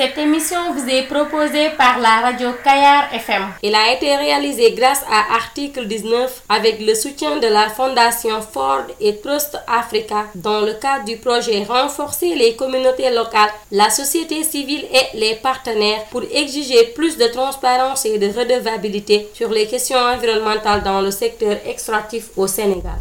Cette émission vous est proposée par la radio Kayar FM. Il a été réalisé grâce à Article 19 avec le soutien de la Fondation Ford et Trust Africa dans le cadre du projet Renforcer les communautés locales, la société civile et les partenaires pour exiger plus de transparence et de redevabilité sur les questions environnementales dans le secteur extractif au Sénégal.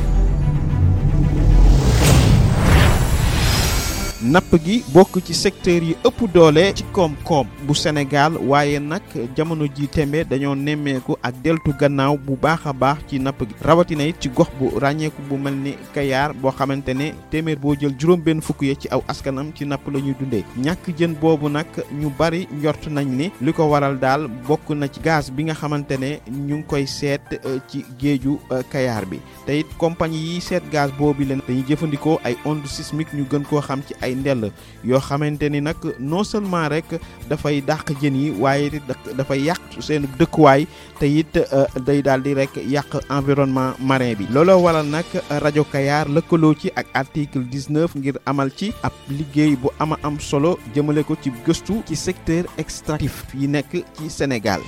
napp gi bokk ci secteur yi ëpp doole ci koom-koom bu Sénégal waaye nag jamono ji tembe dañoo nemmeeku ak deltu gannaaw bu baax a baax ci napp gi rawatina it ci gox bu ràññeeku bu mel ni Kayaar boo xamante ne téeméer boo jël juróom benn fukk ya ci aw askanam ci napp la ñuy dundee ñàkk jën boobu nag ñu bari njort nañ ni li ko waral daal bokk na ci gaz bi nga xamante ne ñu ngi koy seet ci géeju Kayaar bi te it compagnie yi seet gaz boobu leen dañuy jëfandikoo ay ondes sismiques ñu gën koo xam ci ay ndell yoo xamante ni nag non seulement rek dafay dàq jën yi waaye dafay yàq seen dëkkuwaay te it day daal di rek yàq environnement marin bi looloo waral nag rajo Kayar lëkkaloo ci ak article 19 ngir amal ci ab liggéey bu ama am solo jëmale ko ci gëstu ci secteur extractif yi nekk ci Sénégal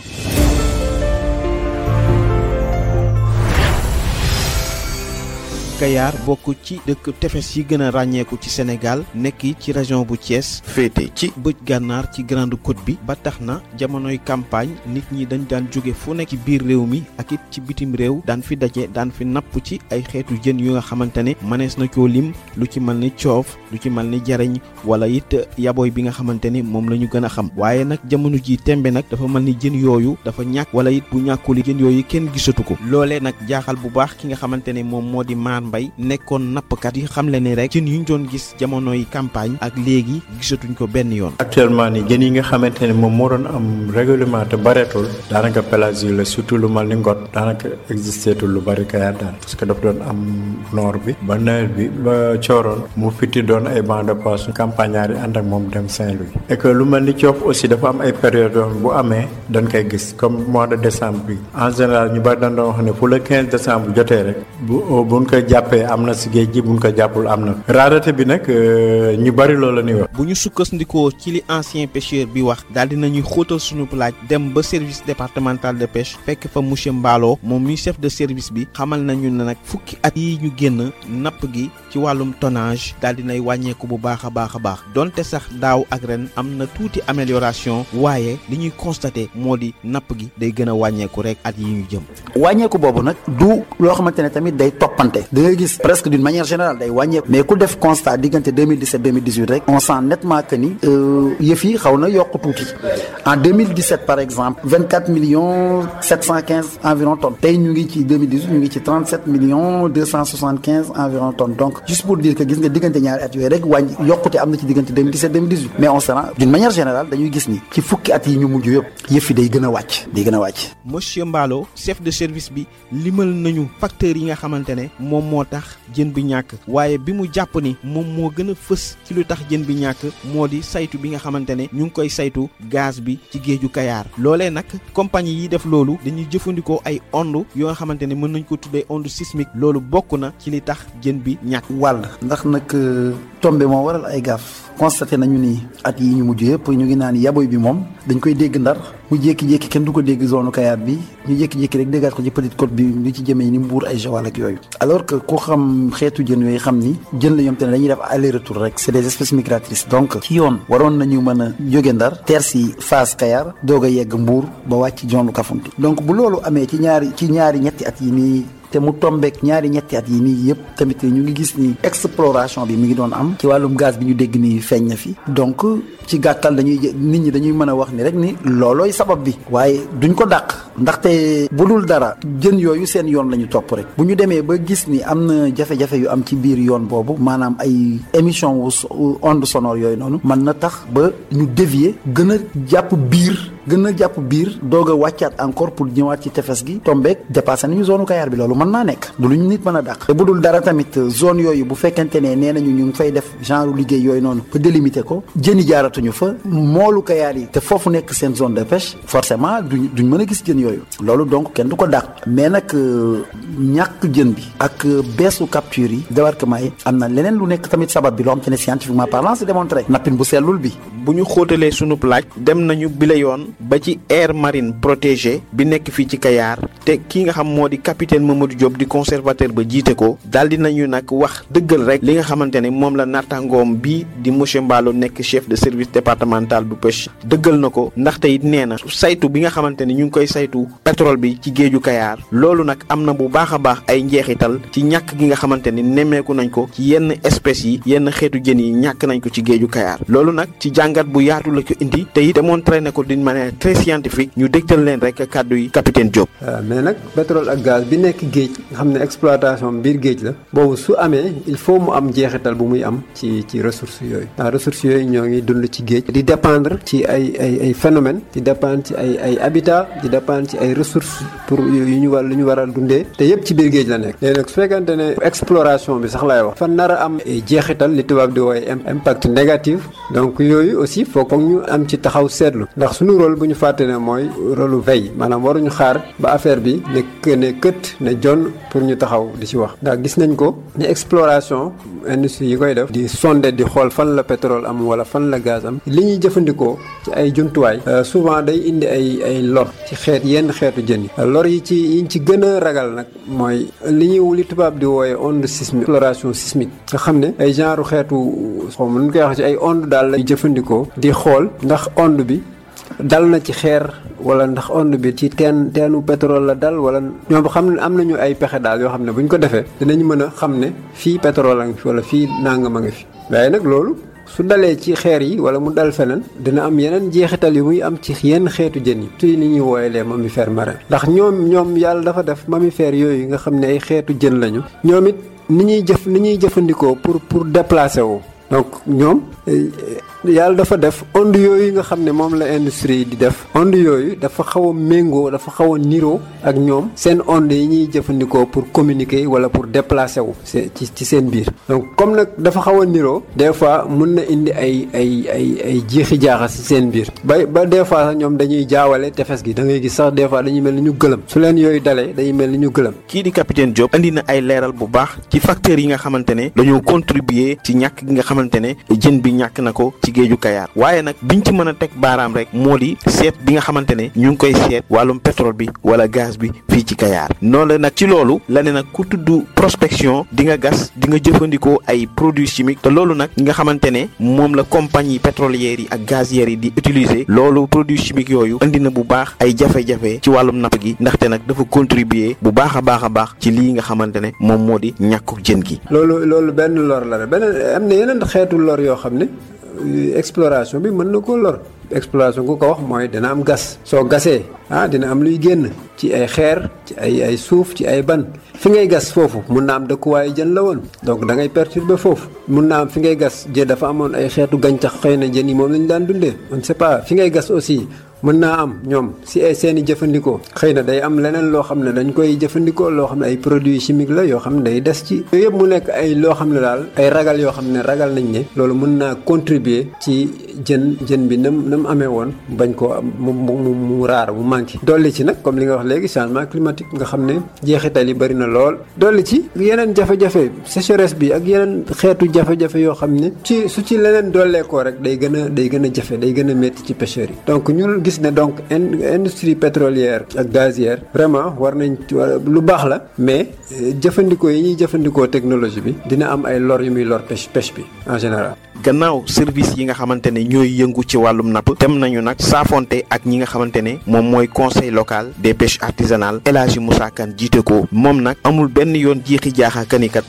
Kayar bokk ci dëkk tefes yi gën a ràññeeku ci Sénégal nekk ci région bu Thiès féete ci bëj gànnaar ci grande côte bi ba tax na jamonoy campagne nit ñi dañ daan jóge fu nekk ci biir réew mi ak it ci bitim réew daan fi daje daan fi napp ci ay xeetu jën yu nga xamante ne mënees na koo lim lu ci mel ni coof lu ci mel ni jariñ wala it yaboy bi nga xamante ni moom la ñu gën a xam waaye nag jamono ji tembe nag dafa mel ni jën yooyu dafa ñàkk wala it bu ñàkkuli jën yooyu kenn gisatu ko loolee nag jaaxal bu baax ki nga xamante ne moom moo di maar mbay nekkoon nappkat yi xam le ni rek jën yu ñu doon gis jamonoy campagne ak léegi gisatuñ ko benn yoon actuellement ni jën yi nga xamante ne moom moo doon am règlement te bareetul daanaka pélagie la surtout lu mal ni ngot daanaka existeetul lu bari Kayar daal parce que daf doon am noor bi ba nawet bi ba cooroon mu fitti doon ay banc de poisson campagnard yi ànd ak moom dem Saint-Louis et que lu mel ni coof aussi dafa am ay période yoon bu amee dañ koy gis comme mois de décembre bi en général ñu bari dañ doon wax ne fu le 15 décembre jotee rek bu buñ ko jàppee am na si géej gi buñ ko jàppul am na rareté bi nag ñu bari loolu la ñuy wax. bu ñu sukkandikoo ci li ancien pêcheur bi wax daal dinañuy xóotal suñu laaj dem ba service départemental de pêche fekk fa monsieur Mballo moom mi chef de service bi xamal nañu ne nag fukki at yi ñu génn napp gi ci wàllum tonnage daal dinay wàññeeku bu baax a baax a baax donte sax daaw ak ren am na tuuti amélioration waaye li ñuy constaté moo di napp gi day gën a wàññeeku rek at yi ñu jëm. wàññeeku boobu nag du loo xamante ne tamit day toppante da ngay gis presque d'une manière générale day wàññeeku mais ku def constat diggante 2017 2018 rek on sent nettement que ni yëf yi xaw na yokk tuuti en 2017 par exemple 24 millions 715 environ tonnes tey ñu ngi ci 2018 ñu ngi ci 37 millions 275 environ tonnes donc juste pour dire que gis nga diggante ñaari at yooyu rek wàññi yokkute am na ci diggante 2017 2018 mais on se rend d'une manière générale dañuy gis ni ci fukki at yi ñu mujj yëpp yëf yi day gën a wàcc day gën a wàcc monsieur Mballo chef de service bi limal nañu facteurs yi nga xamante ne moom moo tax jën bi ñàkk waaye bi mu jàpp ni moom moo gën a fës ci lu tax jën bi ñàkk moo di saytu bi nga xamante ne ñu ngi koy saytu gaz bi ci géeju Kayaar loolee nag compagnie yi def loolu dañuy jëfandikoo ay onde yoo nga xamante ne mën nañ ko tuddee onde sismique loolu bokk na ci li tax jën bi ñàkk wàll ndax nag tombe moo waral ay gaaf constaté nañu ni at yi ñu mujj yëpp ñu ngi naan yaboy bi moom dañ koy dégg ndar mu jékki-jékki kenn du ko dégg zone Kayaar bi ñu jékki-jékki rek déggaat ko ci petite côte bi li ci jëmee ni Mbuur ay Joal ak yooyu alors que ku xam xeetu jën yooyu xam ni jën la ñoom te ne dañuy def aller retour rek c'est des espèces migratrices donc ci yoon waroon nañu mën a jóge ndar teer si Fass Kayaar doog a yegg Mbuur ba wàcc zone Kafountine donc bu loolu amee ci ñaari ci ñaari ñetti at yi nii te mu tombeek ñaari ñetti at yi nii yëpp tamit ñu ngi gis ni exploration bi mi ngi doon am ci wàllum gaz bi ñu dégg ni feeñ na fi donc ci gàttal dañuy nit ñi dañuy mën a wax ni rek ni loolooy sabab bi waaye duñ ko dàq ndaxte bu dul dara jën yooyu seen yoon la ñu topp rek bu ñu demee ba gis ni am na jafe-jafe yu am ci biir yoon boobu maanaam ay émission wu onde sonore yooyu noonu mën na tax ba ñu dévier gën a jàpp biir gën a jàpp biir doog a wàccaat encore pour ñëwaat ci tefes gi tombeek dépassé nañu zone Kayar bi loolu mën naa nekk du lu ñu nit mën a dàq te bu dul dara tamit zone yooyu bu fekkente ne nee nañu ñu ngi fay def genre liggéey yooyu noonu ba délimité ko jën yi jaaratuñu fa moolu Kayar yi te foofu nekk seen zone de pêche forcément duñ duñ mën a gis jën yooyu loolu donc kenn du ko dàq mais nag ñàkk jën bi ak beesu capture yi débarquement yi am na leneen lu nekk tamit sabab bi loo xam te ne scientifiquement parlant c'est démontré nappin bu sellul bi bu ñu xóotalee sunub laaj dem nañu bile yoon ba ci aire marine protégée bi nekk fii ci Kayar te ki nga xam moo di capitaine Mamadou Diop di conservateur ba jiite ko daal di nañu nag wax dëggal rek li nga xamante ne moom la nattangoom bi di monsieur Mballo nekk chef de service départemental bu pêche dëggal na ko ndaxte it nee na saytu bi nga xamante ne ñu ngi koy saytu pétrole bi ci géeju Kayar loolu nag am na bu baax a baax ay njeexital ci ñàkk gi nga xamante ne nemmeeku nañ ko ci yenn espèces yi yenn xeetu jën yi ñàkk nañ ko ci géeju Kayar loolu nag ci jàngat bu yaatu la ko indi te it démontré ne ko d'une manière très scientifique ñu dégtal leen rek kàddu yi capitaine Diop. waaw mais nag pétrole ak gaz bi nekk géej nga xam ne exploitation biir géej la boobu su amee il faut mu am jeexital bu muy am ci ci ressources yooyu ndax ressources yooyu ñoo ngi dund ci géej di dépendre ci ay ay ay phénomènes di dépendre ci ay ay habitat di dépendre ci ay ressources pour yu ñu war lu ñu war a dundee te yëpp ci biir géej la nekk léegi nag su fekkante ne exploration bi sax laay wax fa nar a am jeexital li tubaab di wooye impact négatif donc yooyu aussi foog foog ñu am ci taxaw seetlu ndax suñu rôle bu ñu fàtte ne mooy rôle veille maanaam waruñu xaar ba affaire bi ne ne kët ne jon pour ñu taxaw di ci wax ndax gis nañ ko ne exploration industrie yi koy def di sonde di xool fan la pétrole am wala fan la gaz am li ñuy jëfandikoo ci ay jumtuwaay souvent day indi ay ay lor ci xeet yenn xeetu jën yi lor yi ci yiñ ci gën a ragal nag mooy li ñuy li tubaab di wooye onde sismique exploration sismique nga xam ne ay genre xeetu xaw ma nu koy wax ci ay onde daal la jëfandikoo di xool ndax onde bi dal na ci xeer wala ndax onde bi ci teen teenu pétrole la dal wala ñoom xam ne am nañu ay pexe daal yoo xam ne bu ñu ko defee dinañ mën a xam ne fii pétrole a ngi fi wala fii nangam a ngi fi waaye nag loolu su dalee ci xeer yi wala mu dal feneen dina am yeneen jeexital yu muy am ci yenn xeetu jën yi tuy ni ñuy wooye les mammifères marins ndax ñoom ñoom yàlla dafa def mammifères yooyu nga xam ne ay xeetu jën lañu ñoom it ni ñuy jëf ni ñuy jëfandikoo pour pour déplacer wu donc ñoom yàlla dafa def onde yooyu nga xam ne moom la industrie di def onde yooyu dafa xaw a méngoo dafa xaw a niroo ak ñoom seen onde yi ñuy jëfandikoo pour communiquer wala pour déplacer wu ci ci seen biir donc comme nag dafa xaw a niroo des fois mun na indi ay ay ay ay jiixi jaaxa ci seen biir ba ba des fois sax ñoom dañuy jaawale tefes gi da ngay gis sax des fois dañuy mel ni ñu gëlëm su leen yooyu dalee dañuy mel ni ñu gëlëm kii di capitaine Diop andi na ay leeral bu baax ci facteurs yi nga xamante ne dañoo contribuer ci ñàkk gi nga xamante ne jën bi ñàkk na ko ci géeju Kayar waaye nag biñ ci mën a teg baaraam rek moo di seet bi nga xamante ne ñu ngi koy seet wàllum pétrole bi wala gaz bi fii ci Kayar noonu la nag ci loolu la ne nag ku tudd prospection di nga gas di nga jëfandikoo ay produits chimiques te loolu nag nga xamante ne moom la compagnie pétrolières yi ak gazières yi di utiliser loolu produits chimiques yooyu indi na bu baax ay jafe-jafe ci wàllum napp gi ndaxte nag dafa contribuer bu baax a baax a baax ci lii nga xamante ne moom moo di ñàkkuk jën gi. loolu loolu benn lor la rek beneen am na yeneen xeetu lor yoo xam ne. exploration bi mën na koo lor exploration ku ko wax mooy dina am gas soo gasee ah dina am luy génn ci ay xeer ci ay ay suuf ci ay ban fi ngay gas foofu mun na am dëkkuwaayu jën la woon donc da ngay perturber foofu mun na am fi ngay gas jën dafa amoon ay xeetu gàncax xëy na jën yi moom lañu daan dundee on ne sait pas fi ngay gas aussi mën naa am ñoom si ay seen i jëfandikoo xëy na day am leneen loo xam ne dañ koy jëfandikoo loo xam ne ay produits chimiques la yoo xam ne day des ci yooyu yëpp mu nekk ay loo xam ne daal ay ragal yoo xam ne ragal nañ ne loolu mën naa contribuer ci jën jën bi nam na mu amee woon bañ koo am mu mu mu raar mu manqué dolli ci nag comme li nga wax léegi changement climatique nga xam ne jeexital yi bëri na lool dolli ci yeneen jafe-jafe sécheresse bi ak yeneen xeetu jafe-jafe yoo xam ne ci su ci leneen dolleekoo rek day gën a day gën a jafe day gën a métti ci pêcheurs yi donc ñun gis ne donc industrie pétrolière ak gazière vraiment war nañ lu baax la mais jëfandikoo yi ñuy jëfandikoo technologie bi dina am ay lor yu muy lor pêche pêche bi en général gannaaw service yi nga xamante ne ñooy yëngu ci wàllum napp dem nañu nag saafonte ak ñi nga xamante ne moom mooy conseil local des pêches artisanales El Hadji Moussa Kane jiite ko moom nag amul benn yoon jiixi jaaxa kanikat ñàkkati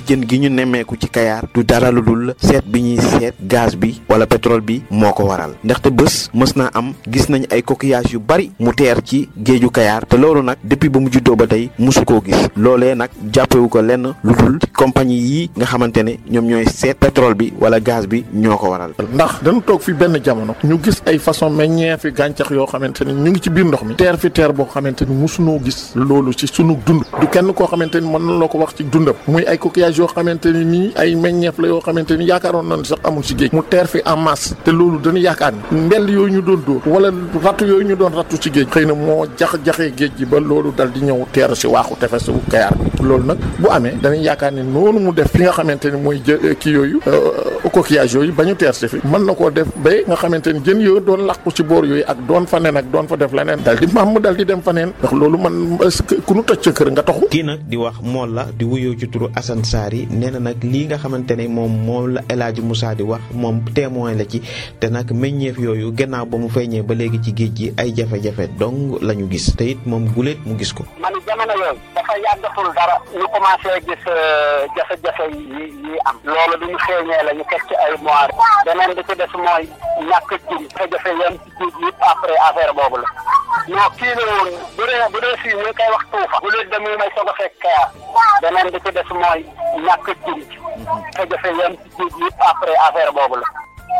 jën gi ñu nemmeeku ci kayaar du dara lu dul seet bi ñuy seet gaz bi wala pétrole bi moo ko waral ndaxte bés mës naa am gis nañ ay coquillage yu bari mu teer ci géeju kayaar te loolu nag depuis ba mu juddoo ba tey musu koo gis loolee nag jàppewu ko lenn lu dul compagnie yi nga xamante ne ñoom ñooy seet pétrole bi wala gaz bi ñoo ko waral. ndax dañu toog fi benn jamono ñu gis ay façon meññeefi gàncax yoo xamante ni ñu ngi ci biir ndox mi teer fi teer boo xamante ni musunoo gis loolu ci sunu dund du kenn koo xamante ni mën na loo ko wax ci dundam muy ay coquillage yoo xamante ni nii ay meññeef la yoo xamante ni yaakaaroon nañ sax amul ci géej mu teer fi en masse te loolu dañu yaakaar ni mbell yooyu ñu doon dóor wala rattu yooyu ñu doon rattu ci géej xëy na moo jax-jaxee géej gi ba loolu dal di ñëw teer si waaxu tefesu kayaar bi loolu nag bu amee dañuy yaakaar ni noonu mu def fi nga xamante ni mooy jë kii yooyu coquillage yooyu ba ñu teer si fi mën na koo def ba nga xamante ni jën yooyu doon làqu ci boor yooyu ak doon fa nen ak doon fa def leneen dal di maam mu dal di dem fa neen ndax loolu man ku nu toj sa kër nga taxu kii nag di wax mool la di wuyoo ci turu Assane Sary nee na nag lii nga xamante ne moom moom la El Hadji Moussa di wax moom témoin la ci te nag meññeef yooyu gannaaw ba mu feeñee ba léegi ci géej gi ay jafe-jafe dong la ñu gis te it moom guléet mu gis ko. man jamono yooyu dafa yàggatul dara ñu commencé gis jafe-jafe yi yi am loolu bi ñu feeñee la ñu teg ci ay mois beneen bi ci des mooy ñàkk ci jafe-jafe yam ci géej gi après affaire boobu la non kii la woon bu dee bu dee fii ñu ngi koy wax tuufa guléet de muy may soog a fekk kayaar beneen bi ci des mooy ñàkk ci jafe-jafe yam ci géej gi après affaire boobu la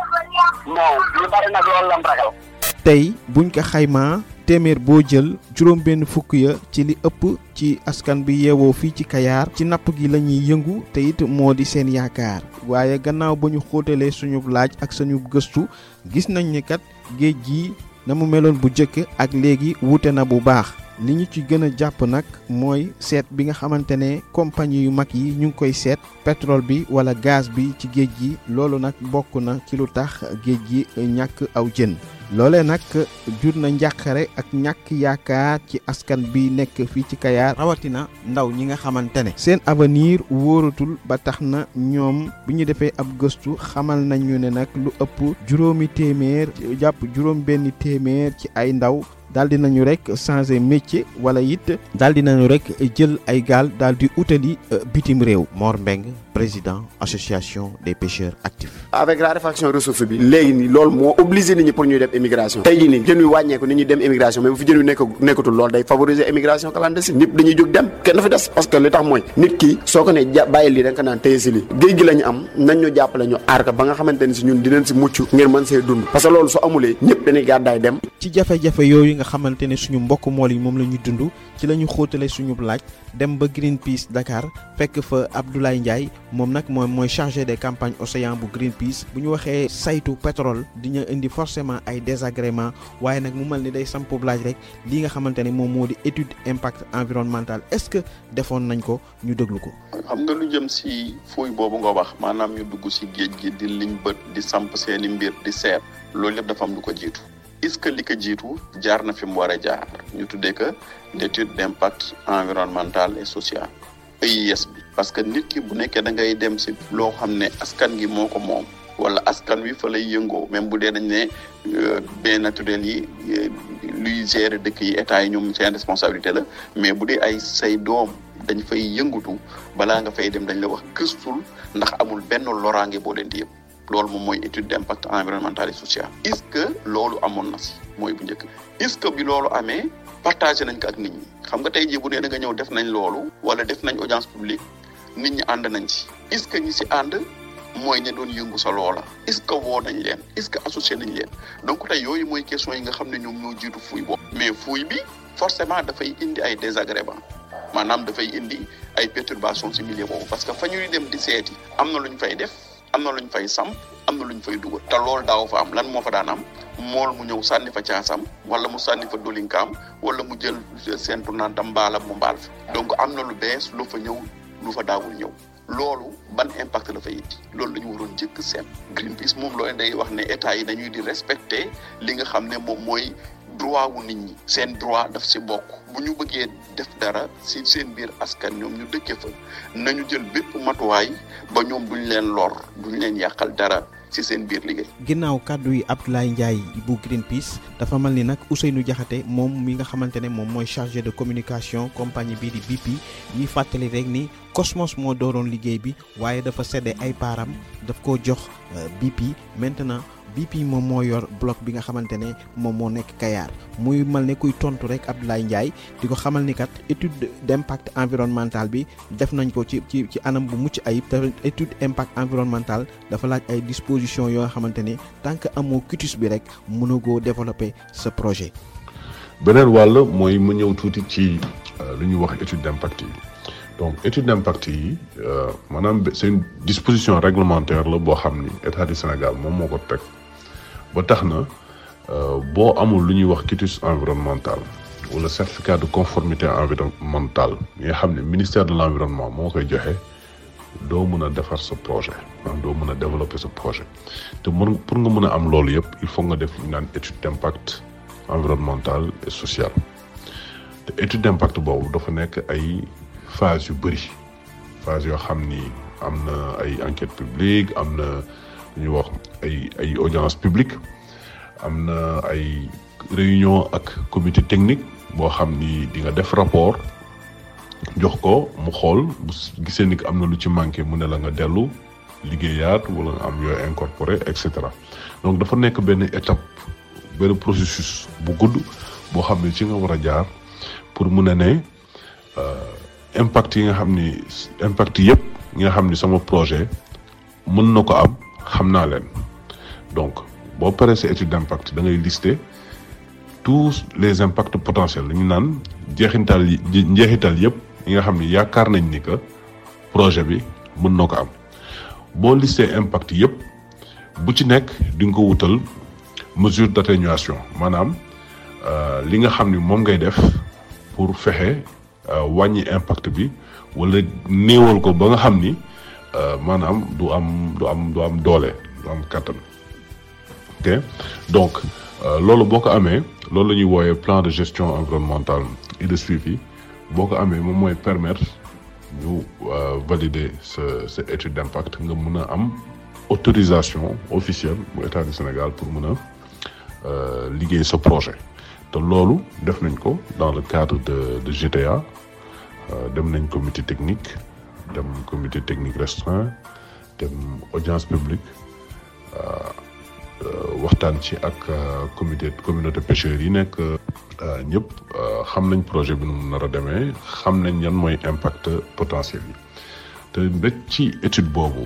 non ñu bari nag loolu lam ragal tey buñ ko xaymaa téeméer boo jël juróom benn fukk ya ci li ëpp ci askan bi yeewoo fii ci kayaar ci napp gi la ñuy yëngu te it moo di seen yaakaar waaye gannaaw ba ñu xóotalee suñu laaj ak suñu gëstu gis nañ ni kat géej gi na mu meloon bu jëkk ak léegi wuute na bu baax li ñu ci gën a jàpp nag mooy seet bi nga xamante ne compagnie yu mag yi ñu ngi koy seet pétrole bi wala gaz bi ci géej gi loolu nag bokk na ci lu tax géej gi ñàkk aw jën loolee nag jur na njàqare ak ñàkk yaakaar ci askan bi nekk fii ci Kayaar rawatina ndaw ñi nga xamante ne seen avenir wóoratul ba tax na ñoom bi ñu defee ab gëstu xamal nañu ne nag lu ëpp juróomi téeméer jàpp juróom benn téeméer ci ay ndaw daal di nañu rek changer métier wala it daal di nañu rek jël ay gaal daal di utali bitim réew Mor Mbeng président association des pêcheurs actifs. avec la réfaction ressource bi léegi nii loolu moo obligé nit ñi pour ñuy dem immigration tey jii nii jën wi wàññeeku nit ñi dem immigration mais bu fi jën wi nekk nekkatul loolu day favoriser immigration clandestine ñëpp dañuy jóg dem kenn dafa des parce que li tax mooy nit ki soo ko ne ja bàyyi lii da nga ko naan téye si lii géej gi la ñu am nañ ñu jàppale ñu aar ko ba nga xamante ni si ñun dinañ si mucc ngir mën see dund parce que loolu su amulee ñëpp dañuy gàddaay dem ci jafe-jafe yooyu nga xamante ne suñu mbokk mool yi moom la ñu dund ci la ñu xóotale suñu laaj dem ba Greenpeace Dakar fekk fa Abdoulaye Ndiaye moom nag moom mooy chargé des campagnes océan bu Greenpeace bu ñu waxee saytu pétrole dina indi forcément ay désagréments waaye nag mu mel ni day sampu laaj rek li nga xamante ne moom moo di étude impact environnemental est-ce que defoon nañ ko ñu déglu ko. xam nga lu jëm si fuuy boobu nga wax maanaam ñu dugg si géej gi di liñ bët di samp seeni mbir di seet loolu lépp dafa am lu ko jiitu. est-ce que li ko jiitu jaar na fi mu war a jaar ñu tuddee que l'étude d'impact environnemental et social EIS bi parce que nit ki bu nekkee da ngay dem si loo xam ne askan gi moo ko moom wala askan wi fa lay yëngoo même bu dee dañ ne bien naturel yi luy gérer dëkk yi état yi ñoom seen responsabilité la mais bu dee ay say doom dañ fay yëngatu balaa nga fay dem dañ la wax gëstul ndax amul benn loraange boo leen di yëpp loolu moom mooy étude d'impact environnemental et social est-ce que loolu amoon na si mooy bu njëkk est-ce que bi loolu amee partagé nañ ko ak nit ñi xam nga tey jii bu nee da nga ñëw def nañ loolu wala def nañ audience publique nit ñi ànd nañ ci est-ce que ñi si ànd mooy ña doon yëngu sa loola est-ce que woo nañ leen est-ce que associé nañ leen donc tey yooyu mooy question yi nga xam ne ñoom ñoo jiitu fuuy boobu mais fuuy bi forcément dafay indi ay désagréments maanaam dafay indi ay perturbations ci milieu boobu parce que fa ñuy dem di seeti am na lu ñu fay def am na lu ñu fay samp am na lu ñu fay dugal te loolu daaw fa am lan moo fa daan am mool mu ñëw sànni fa caasam wala mu sànni fa dolinkaam wala mu jël seentu naan tam mbaalam mu mbaal fa donc am na lu bees lu fa ñëw lu fa daawul ñëw loolu ban impact la fa indi loolu la ñu waroon jëkk seet Greenpeace moom loolu day wax ne état yi dañuy di respecter li nga xam ne moom mooy droit wu nit ñi seen droit daf si bokk bu ñu bëggee def dara si seen biir askan ñoom ñu dëkkee fa nañu jël bépp matuwaay ba ñoom duñ leen lor duñ leen yàqal dara ci seen biir liggéey. ginnaaw kàddu yi Abdoulaye Ndiaye bu Greenpeace dafa mel ni nag Ousseynou Diakhaté moom mi nga xamante ne moom mooy chargé de communication compagnie bii di BP ñuy fàttali rek ni Cosmos moo dooroon liggéey bi waaye dafa sedde ay paaram daf ko jox BP maintenant BP moom moo yor bloc bi nga xamante ne moom moo nekk Kayar muy mal ne kuy tontu rek Abdoulaye Ndiaye di ko xamal ni kat étude d'impact environnemental bi def nañ ko ci ci ci anam bu mucc ayib te étude impact environnemental dafa laaj ay dispositions yoo xamante ne tant que amoo cutis bi rek mënagoo développer ce projet. beneen wàll mooy mu ñëw tuuti ci lu ñuy wax étude d'impact yi donc étude d'impact yi maanaam c'est une disposition réglementaire la boo xam ni état du Sénégal moom moo ko teg. ba tax na boo amul lu ñuy wax quitus environnemental wala certificat de conformité environnementale yi nga xam ne ministère de l'environnement moo koy joxe doo mën a defar sa projet maanaam doo mën a développer sa projet te mën pour nga mën a am loolu yëpp il faut nga def lu ñu naan étude d'impact environnemental et social te étude d'impact boobu dafa nekk ay phase yu bëri phase yoo xam ni am na ay enquête publique am na lu ñuy wax ay ay audience publique am na ay réunion ak comité technique boo xam ni di nga def rapport jox ko mu xool bu gisee ni am na lu ci manqué mu ne la nga dellu liggéeyaat wala nga am yooyu incorporé et cetera donc dafa nekk benn étape benn processus bu gudd boo xam ne ci nga war a jaar pour mun a ne impact yi nga xam ni impact yëpp yi nga xam ni sama projet mën na ko am xam naa leen donc boo paree sa étude d'impact da ngay lister tous les impacts potentiels dañu naan jeexintal yi njeexital yëpp yi nga xam ni yaakaar nañ ni que projet bi mën na ko am boo lister impact yëpp bu ci nekk di nga ko wutal mesure d'atténuation maanaam li nga xam ni moom ngay def pour fexe wàññi impact bi wala néewal ko ba nga xam ni maanaam du am du am du am doole du am kàttan ok donc loolu boo ko amee loolu la ñuy wooyee plan de gestion environnementale et de suivi boo ko amee moom mooy permettre ñu valider sa sa étude d'impact nga mën a am autorisation officielle bu état du Sénégal pour mën a liggéey sa projet te loolu def nañ ko dans le cadre de de GTA dem nañ comité technique dem comité technique restreint dem audience publique waxtaan ci ak comité communauté pêcheurs yi nekk ñëpp xam nañ projet bi nu mu nar a demee xam nañ yan mooy impact potentiel yi te ba ci étude boobu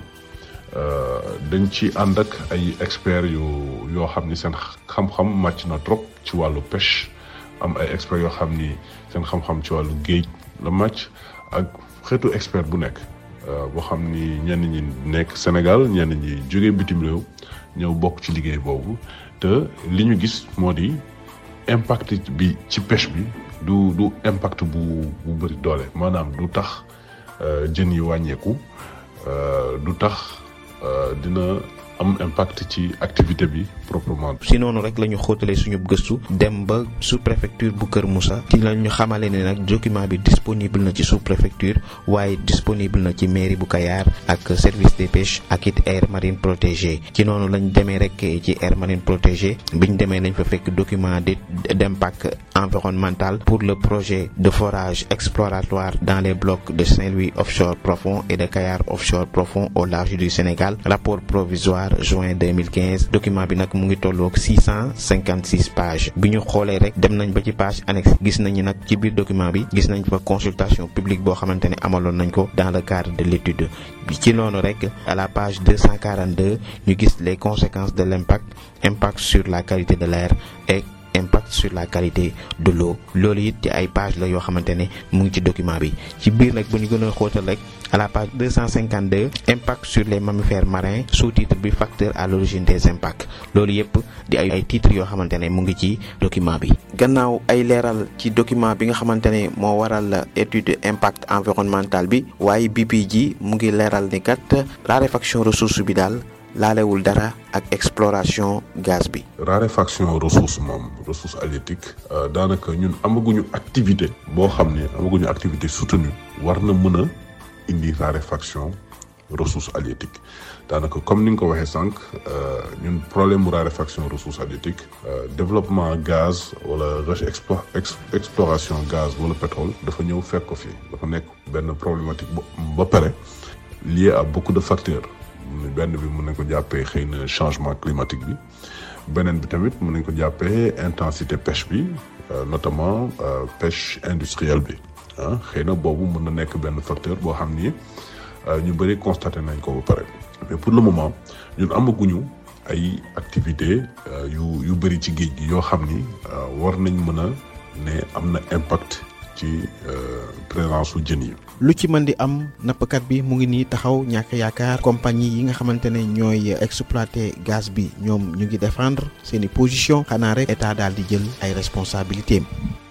dañ ci ànd ak ay experts yu yoo xam ni seen xam-xam màcc na trop ci wàllu pêche am ay experts yoo xam ni seen xam-xam ci wàllu géej la màcc ak xeetu expert bu nekk boo xam ni ñenn ñi nekk Sénégal ñenn ñi jóge bitim réew ñëw bokk ci liggéey boobu te li ñu gis moo di impact bi ci pêche bi du du impact bu bu bëri doole maanaam du tax jën yi wàññeeku du tax dina am impact ci activité bi proprement. si noonu rek la ñu xóotalee suñu gëstu dem ba sous préfecture bu Kër Moussa ci la ñu xamale ne nag document bi disponible na ci sous préfecture waaye disponible na ci mairie bu Kayar ak service des pêches ak it aire marine protégée ci noonu lañ demee rek ci aire marine protégée biñ demee lañ fa fekk document d' d'impact environnemental pour le projet de forage exploratoire dans les blocs de Saint-Louis offshore profond et de Kayar offshore profond au large du Sénégal rapport provisoire juin 2015 document bi nag mu ngi tolloog 656 pages bi ñu xoolee rek dem nañ ba ci page annexe gis nañu nag ci biir document bi gis nañ fa consultation publique boo xamante ne amaloon nañ ko dans le cadre de l'étude bi ci noonu rek à la page 242 ñu gis les conséquences de l'impact impact sur la qualité de l'air et impact sur la qualité de l'eau loolu it ci ay page la yoo xamante ne mu ngi ci document bi ci biir nag bu ñu gën a xóotal rek à la page 252 impact sur les mammifères marins sous-titre bi facteur à l'origine des impacts loolu yëpp di ay ay titres yoo xamante ne mu ngi ci document bi. gannaaw ay leeral ci document bi nga xamante ne moo waral étude impact environnemental bi waaye BP ji mu ngi leeral ni kat raréfaction ressource bi daal. laalewul dara ak exploration gaz bi. raréfaction ressource moom ressource halieutique daanaka ñun amaguñu activité boo xam ne amaguñu activité soutenue war na mën a indi raréfaction ressource halieutique daanaka comme ni nga ko waxee sànq ñun problème mu raréfaction ressource halieutique développement gaz wala exploration gaz wala pétrole dafa ñëw fekk ko fii dafa nekk benn problématique ba pare lié à beaucoup de facteurs benn bi mën nañ ko jàppee xëy na changement climatique bi beneen bi tamit mën nañ ko jàppee intensité pêche bi notamment pêche industrielle bi ah xëy na boobu mën na nekk benn facteur boo xam ni ñu bëri constaté nañ ko ba pare mais pour le moment ñun amaguñu ay activités yu yu bëri ci géej gi yoo xam ni war nañ mën a ne am na impact ci présence su jën yi. lu ci mën di am nappkat bi mu ngi nii taxaw ñàkk yaakaar compagnie yi nga xamante ne ñooy exploiter gaz bi ñoom ñu ngi défendre seeni position xanaa rek état daal di jël ay responsabilités am